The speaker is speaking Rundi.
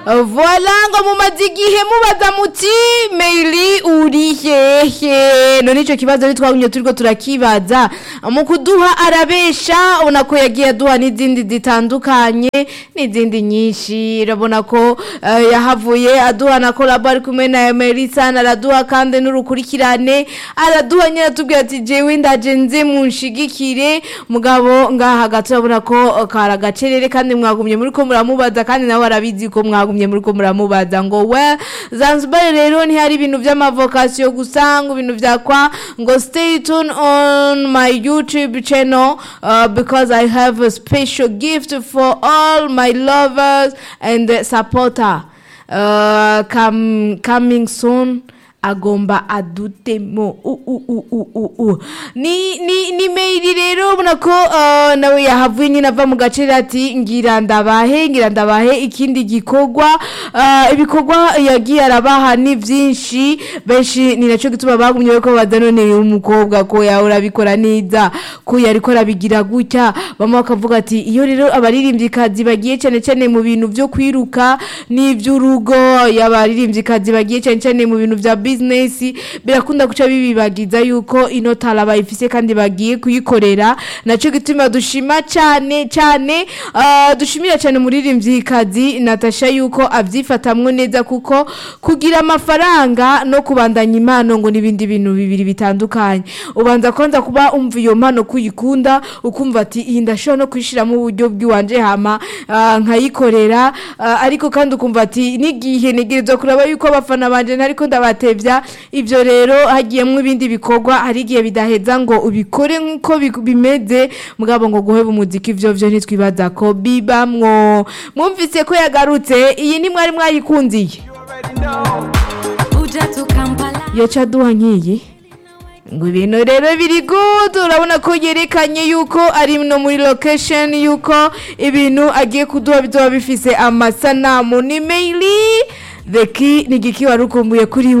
Voila ngo mumaze igihe mubaza muti Meili uri hehe none ico kibazo ni twagumye turiko turakibaza mu kuduha arabesha ubona ko yagiye aduha n'izindi zitandukanye n'izindi nyinshi urabona ko eh, yahavuye aduha na kolabo ari kumwe na Melissa araduha kandi n'urukurikirane araduha nyine atubwira ati jewe ndaje nze munshigikire mugabo ngaha hagati urabona ko eh, kari agacerere kandi mwagumye muriko muramubaza kandi nawe arabizi ko mwagumye muriko muramubaza ngo we Zanzibar rero ntihari ibintu vy'amavokasiyo gusa ngo ibintu vya kwa ngo stay tuned on my YouTube channel uh, because I have a special gift for all my lovers and supporter uh, come, coming soon agomba adutemo u u u u u u ni ni ni mail rero ubona ko uh, nawe yahavuye nyine ava mu gace ati ngira ndabahe ngira ndabahe ikindi gikorwa uh, ibikorwa yagiye arabaha ni byinshi benshi ni nacyo gituma bagumye ko badanone umukobwa ko yawe urabikora neza ko yariko arabigira gutya bamwe bakavuga ati iyo rero abaririmbyikazi bagiye cyane cyane mu bintu byo kwiruka n'iby'urugo y'abaririmbyikazi bagiye cyane cyane mu bintu bya business birakunda guca bibibagiza yuko ino tara bayifise kandi bagiye kuyikorera nacyo gituma dushima cyane cyane uh, dushimira cyane umuririmbyikazi Natasha yuko abyifatamwo neza kuko kugira amafaranga no kubandanya impano ngo n'ibindi bintu bibiri bitandukanye ubanza kwanza kuba umva iyo mpano kuyikunda ukumva ati iyi ndashobora no kuyishyiramo uburyo bw'iwanje hama uh, nkayikorera uh, ariko kandi ukumva ati n'igihe ntegerezwa kuraba yuko abafana banje ntariko ndabatevya ivyo rero hagiyemwo ibindi bikorwa hari igihe bidaheza ngo ubikore nk'uko bi- bimeze mugabo ngo guheba umuziki ivyo vyo ntitwibaza ko bibamwo mwumvise ko yagarutse iyi ni mwari mwayikundiye Uja tu Kampala yoca duha nk'iyi ngo ibintu rero biri good urabona ko yerekanye yuko ari no muri location yuko ibintu agiye kuduha bizoba bifise amasanamu ni maili the key ni igiki wari ukumbuye kuri